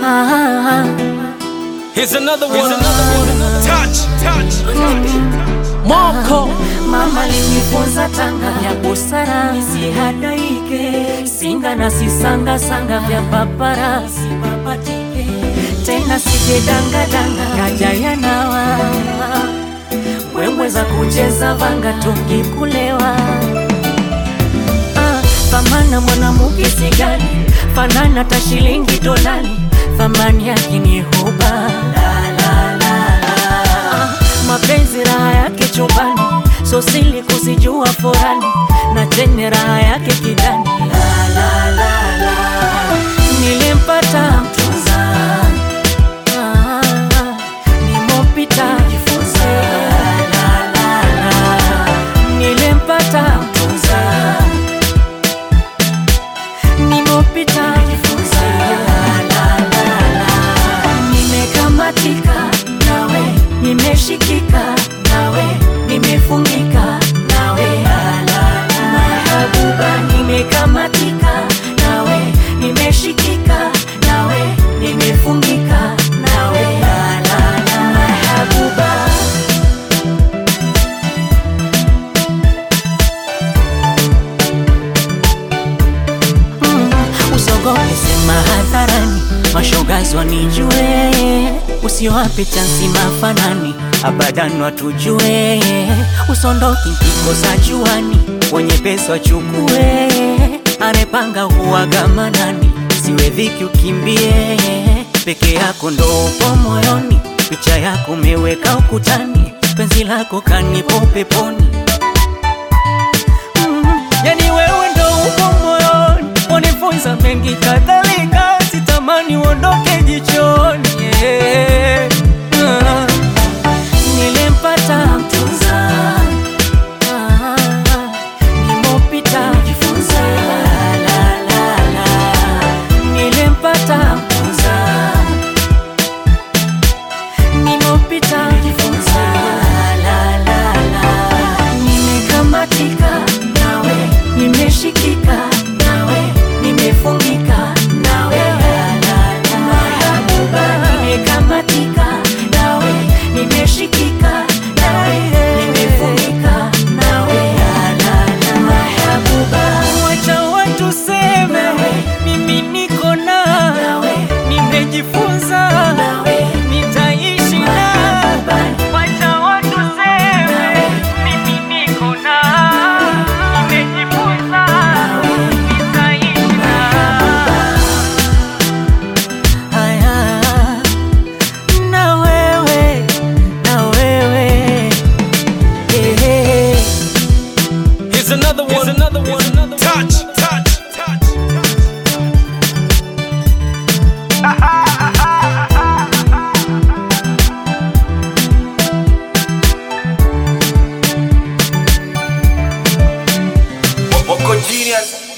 Ah, Here's another one. Here's another one. Touch, touch, touch. Moko mama linifunza tanga ya busara, nisihadaike singa na sisanga sanga vya papara, sipapatike tena sije danga danga kaja yanawa mbwembwe za kucheza vanga tungi kulewa Ah, thamana mwanamuke sigani fanana ta shilingi dolani thamani yake ni huba la, la, la, la. Ah, mapenzi raha yake chumbani so sili kuzijua forani na tene raha yake kidani la, la, la, la. nilimpata mtunza Ah, ah, nimopita jifunze la, la, la. nilimpata mtunza nimopita jifunze la, la, la, la. nimekamatika nawe nimeshikika nawe nimefungika nawe la, la, la. mahabuba nimekamatika nawe nimeshikika nawe nimefungika nawe la, la, la. mahabuba usogope sema hadharani, mashogazi wanijue, usiwape chansi mafanani, abadan watujue, usondoki kikosa juani, wenye pesa wachukue, anepanga huwaga manani, siwe dhiki ukimbie, peke yako ndo upo moyoni, picha yako umeweka ukutani, penzi lako kanipo peponi yani wewe ndo uko moyoni, unifunza mengi kadhalika, sitamani uondoke jichoni yeah. Ah. Nilimpata mtunza Ah, ah. nimopita jifunza la, la, la, la. Nilimpata mtunza nimopita jifunza la, la, la. nimekamatika nawe nimeshikika nawe nimefungika nawe la, la, la. mahabuba nimekamatika nawe nimeshikika nawe nimefungika nawe la, la, la. mahabuba wacha watu seme mimi niko nawe nimejifunza nawe nitaishi nawe wacha watu seme mimi niko nawe nimejifunza nitaishi nawe haya na wewe na wewe eh, eh. Here's another one. Here's another one. Touch, touch, touch. Wako genius